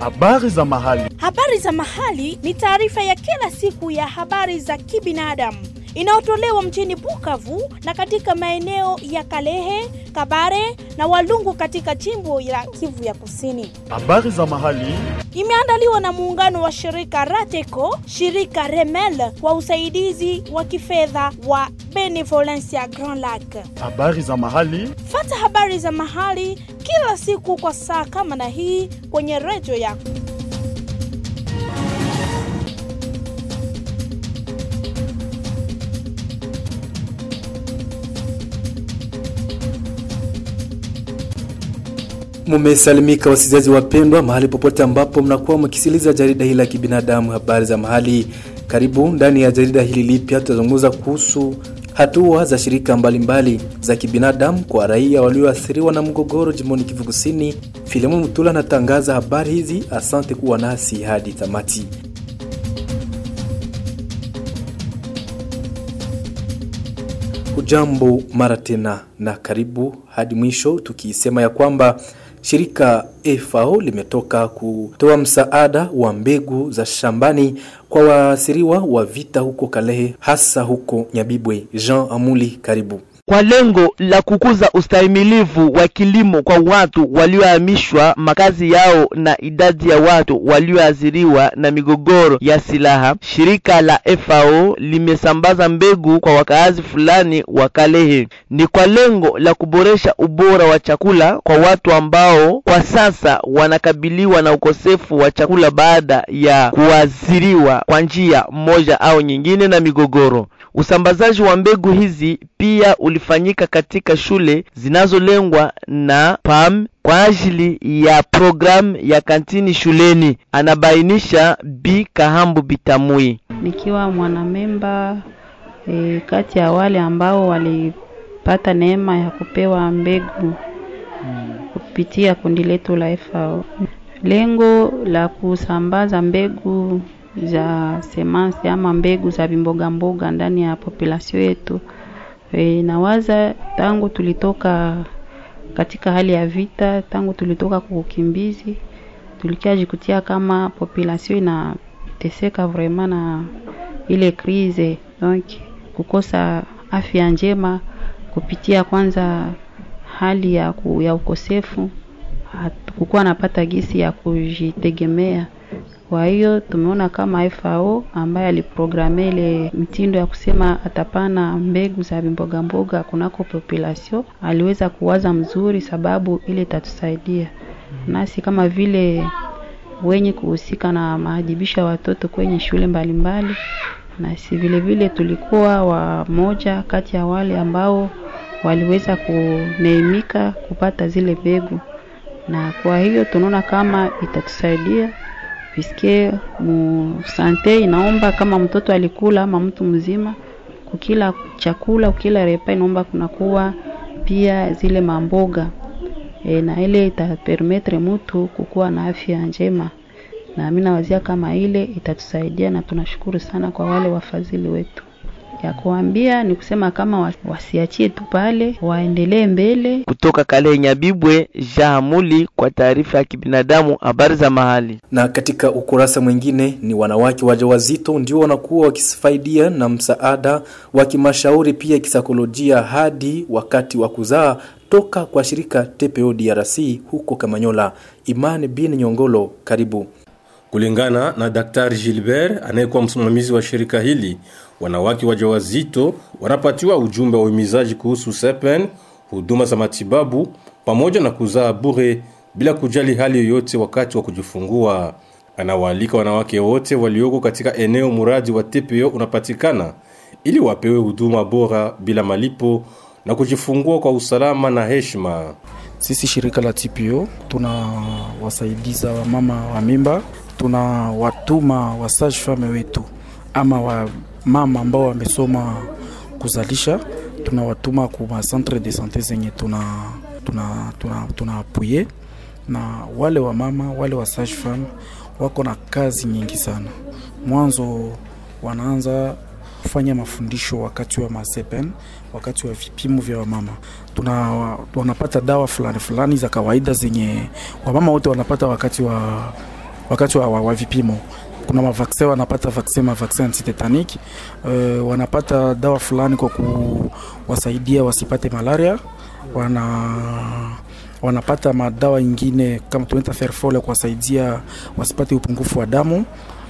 Habari za mahali. Habari za mahali ni taarifa ya kila siku ya habari za kibinadamu inayotolewa mjini Bukavu na katika maeneo ya Kalehe, Kabare na Walungu katika jimbo la Kivu ya Kusini. Habari za mahali. Imeandaliwa na muungano wa shirika Rateco, shirika Remel kwa usaidizi wa kifedha wa Benevolencia Grand Lac. Habari za mahali. Fata habari za mahali kila siku kwa saa kama na hii kwenye redio yako. Mumesalimika wasikilizaji wapendwa, mahali popote ambapo mnakuwa mkisikiliza jarida hili la kibinadamu, habari za mahali. Karibu ndani ya jarida hili lipya, tutazungumza kuhusu hatua za shirika mbalimbali mbali za kibinadamu kwa raia walioathiriwa na mgogoro jimboni Kivu Kusini. Filamu Mutula anatangaza habari hizi. Asante kuwa nasi hadi tamati. Hujambo mara tena na karibu hadi mwisho, tukisema ya kwamba shirika FAO limetoka kutoa msaada wa mbegu za shambani kwa waathiriwa wa vita huko Kalehe, hasa huko Nyabibwe. Jean Amuli, karibu kwa lengo la kukuza ustahimilivu wa kilimo kwa watu waliohamishwa makazi yao na idadi ya watu walioathiriwa na migogoro ya silaha, shirika la FAO limesambaza mbegu kwa wakaazi fulani wa Kalehe. Ni kwa lengo la kuboresha ubora wa chakula kwa watu ambao kwa sasa wanakabiliwa na ukosefu wa chakula baada ya kuathiriwa kwa njia moja au nyingine na migogoro. Usambazaji wa mbegu hizi pia ulifanyika katika shule zinazolengwa na PAM kwa ajili ya programu ya kantini shuleni, anabainisha Bi Kahambu Bitamui. Nikiwa mwanamemba e, kati ya wale ambao walipata neema ya kupewa mbegu kupitia kundi letu la FAO. Lengo la kusambaza mbegu za semansi ama mbegu za vimboga mboga ndani ya population yetu. E, nawaza tangu tulitoka katika hali ya vita, tangu tulitoka kwa ukimbizi, tulikiajikutia kama population inateseka vraiment na ile krize, donc kukosa afya njema kupitia kwanza hali ya, ku, ya ukosefu, kukuwa napata gisi ya kujitegemea kwa hiyo tumeona kama FAO ambaye aliprograme ile mtindo ya kusema atapana mbegu za mboga mboga kunako population, aliweza kuwaza mzuri, sababu ile itatusaidia nasi kama vile wenye kuhusika na maadhibisho ya watoto kwenye shule mbalimbali mbali. Nasi vile vile tulikuwa wamoja kati ya wale ambao waliweza kuneemika kupata zile mbegu, na kwa hiyo tunaona kama itatusaidia piske mu sante inaomba kama mtoto alikula ama mtu mzima kukila chakula ukila repa inaomba kunakuwa pia zile mamboga e, na ile itapermetre mtu kukuwa na afya njema, na mimi nawazia kama ile itatusaidia, na tunashukuru sana kwa wale wafadhili wetu ya kuambia ni kusema kama wasiachie tu pale, waendelee mbele. Kutoka Kale Nyabibwe, Jahamuli kwa taarifa ya kibinadamu, habari za mahali. Na katika ukurasa mwingine ni wanawake wajawazito ndio wanakuwa wakisaidia na msaada wa kimashauri pia kisaikolojia hadi wakati wa kuzaa toka kwa shirika TPO DRC huko Kamanyola. Imani bin Nyongolo, karibu. Kulingana na Daktari Gilbert anayekuwa msimamizi wa shirika hili, wanawake wajawazito wanapatiwa ujumbe wa uhimizaji kuhusu sepen, huduma za matibabu pamoja na kuzaa bure bila kujali hali yoyote wakati wa kujifungua. Anawaalika wanawake wote walioko katika eneo muradi wa TPO unapatikana ili wapewe huduma bora bila malipo na kujifungua kwa usalama na heshima. Sisi shirika la TPO tuna wasaidiza wamama wa mimba, tuna watuma wa sage femme wetu ama wa mama ambao wamesoma kuzalisha, tunawatuma kuma centre de sante zenye tuna tuna tuna, tuna apuye na wale wa mama wale wa sage femme wako na kazi nyingi sana. Mwanzo wanaanza kufanya mafundisho wakati wa masepen, wakati wa vipimo vya wamama. Tuna wanapata dawa fulani fulani za kawaida zenye wamama wote wanapata wakati wa wakati wa, wa, wa vipimo kuna mavaksin wanapata vaksin mavaksin antitetanic uh, wanapata dawa fulani kwa kuwasaidia wasipate malaria wana wanapata madawa ingine kama tunaita ferfole kuwasaidia wasipate upungufu wa damu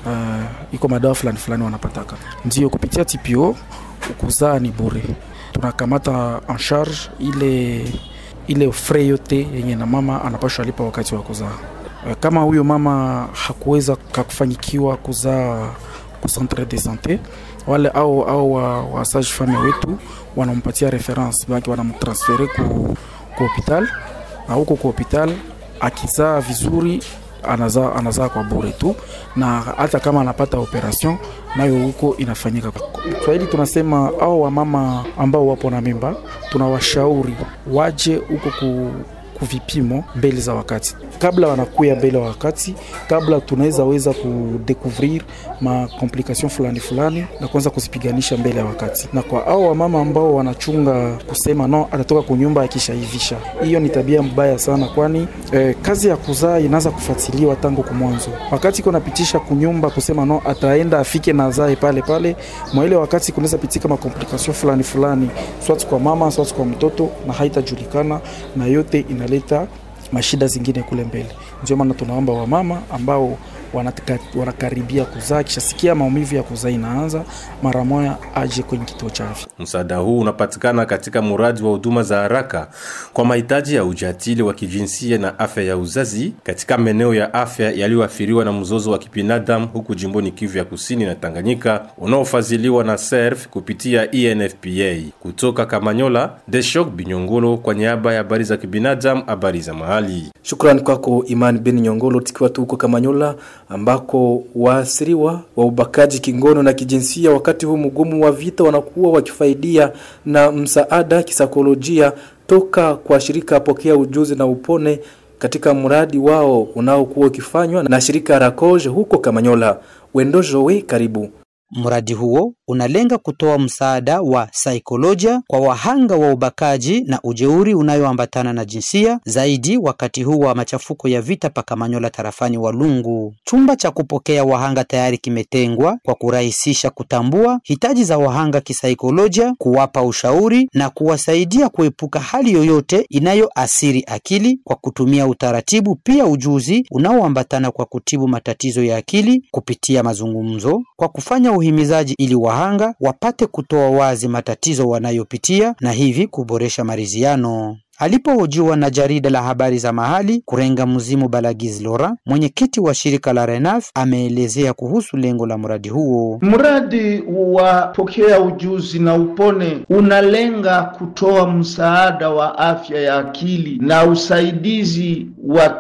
uh, iko madawa fulani fulani wanapataka ndio kupitia TPO kuzaa ni bure tunakamata en charge ile ile frais yote yenye na mama anapashwa lipa wakati wa kuzaa kama huyo mama hakuweza kakufanyikiwa kuzaa ku centre de sante wale au au wa, wa sage femme wetu wanampatia reference baki wanamtransfere ku, ku hospital na huko ku hospital akizaa vizuri anazaa anazaa kwa bure tu, na hata kama anapata operation nayo huko inafanyika. Swahili tunasema au wamama ambao wapo na mimba tunawashauri waje huko ku kuvipimo mbele za wakati, kabla wanakuya mbele wa wakati, kabla tunaweza weza kudekuvrir ma complication fulani fulani na kuanza kuzipiganisha mbele ya wakati. Na kwa hao wamama ambao wanachunga kusema no, atatoka kunyumba akishaivisha, hiyo ni tabia mbaya sana, kwani eh, kazi ya kuzaa inaanza kufuatiliwa tangu kumwanzo. Wakati iko napitisha kunyumba kusema no, ataenda afike na zae pale pale, mwa ile wakati kunaweza pitika ma complication fulani fulani, swati kwa mama, swati kwa mtoto, na haitajulikana na yote ina leta mashida zingine kule mbele. Ndio maana tunaomba wamama ambao wanataka, wanakaribia kuzaa, kishasikia maumivu ya kuzaa inaanza, mara moja aje kwenye kituo cha afya. Msaada huu unapatikana katika mradi wa huduma za haraka kwa mahitaji ya ujatili wa kijinsia na afya ya uzazi katika maeneo ya afya yaliyoathiriwa na mzozo wa kibinadamu huku jimboni Kivu ya Kusini na Tanganyika unaofadhiliwa na SERF kupitia ENFPA. Kutoka Kamanyola, Deshok Binyongolo kwa niaba ya habari za kibinadamu, habari za mahali. Shukrani kwako Imani Ben Nyongolo, tukiwa tu huko Kamanyola ambako waasiriwa wa ubakaji kingono na kijinsia wakati huu mgumu wa vita wanakuwa wakifaidia na msaada kisaikolojia toka kwa shirika Pokea Ujuzi na Upone katika mradi wao unaokuwa ukifanywa na shirika Rakoje huko Kamanyola. Wendo Jowe, karibu. Mradi huo unalenga kutoa msaada wa saikolojia kwa wahanga wa ubakaji na ujeuri unayoambatana na jinsia zaidi wakati huu wa machafuko ya vita pa Kamanyola tarafani Walungu. Chumba cha kupokea wahanga tayari kimetengwa kwa kurahisisha kutambua hitaji za wahanga kisaikolojia, kuwapa ushauri na kuwasaidia kuepuka hali yoyote inayoathiri akili kwa kutumia utaratibu, pia ujuzi unaoambatana kwa kutibu matatizo ya akili kupitia mazungumzo, kwa kufanya uhimizaji ili wahanga wapate kutoa wazi matatizo wanayopitia na hivi kuboresha maridhiano. Alipohojiwa na jarida la habari za mahali, Kurenga Mzimu Balagiz Lora, mwenyekiti wa shirika la Renaf, ameelezea kuhusu lengo la mradi huo. Mradi wa pokea ujuzi na upone unalenga kutoa msaada wa afya ya akili na usaidizi wa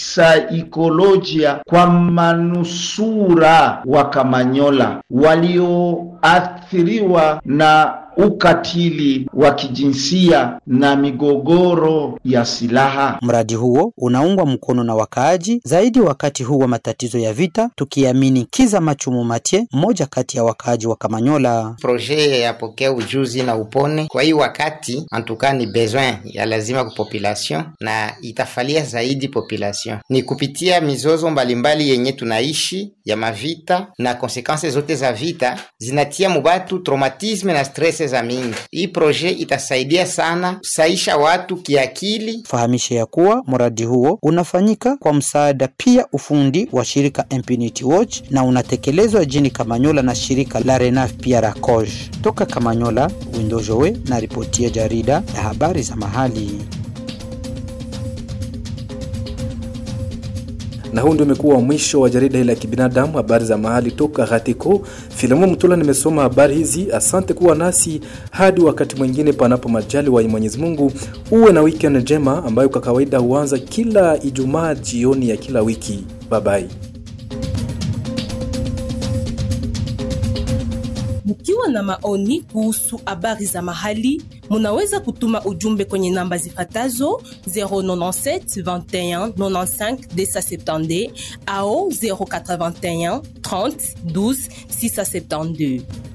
kisaikolojia kwa manusura wa Kamanyola walioathiriwa na ukatili wa kijinsia na migogoro ya silaha. Mradi huo unaungwa mkono na wakaaji zaidi wakati huu wa matatizo ya vita, tukiamini Kiza Machumu Matie, mmoja kati ya wakaaji wa Kamanyola. proje ya pokea ujuzi na upone kwa hii wakati antuka ni besoin ya lazima ku population na itafalia zaidi population ni kupitia mizozo mbalimbali yenye tunaishi ya mavita na konsekanse zote za vita zinatia mubatu traumatisme na stress za mingi. Hii proje itasaidia sana kusaisha watu kiakili. Fahamishe ya kuwa mradi huo unafanyika kwa msaada pia ufundi wa shirika Impunity Watch na unatekelezwa jini Kamanyola na shirika la Renaf pia Rakoj. Toka Kamanyola, Windojowe na ripoti ya jarida ya habari za mahali. na huu ndio umekuwa mwisho wa jarida hili la kibinadamu habari za mahali toka Ghatiko. Filamu Mtula nimesoma habari hizi. Asante kuwa nasi hadi wakati mwingine, panapo majali wa Mwenyezi Mungu. Uwe na weekend njema ambayo kwa kawaida huanza kila Ijumaa jioni ya kila wiki. Bye bye. Mkiwa na maoni kuhusu habari za mahali, munaweza kutuma ujumbe kwenye namba zifatazo 097 21 95 270 au 081 30 12 672.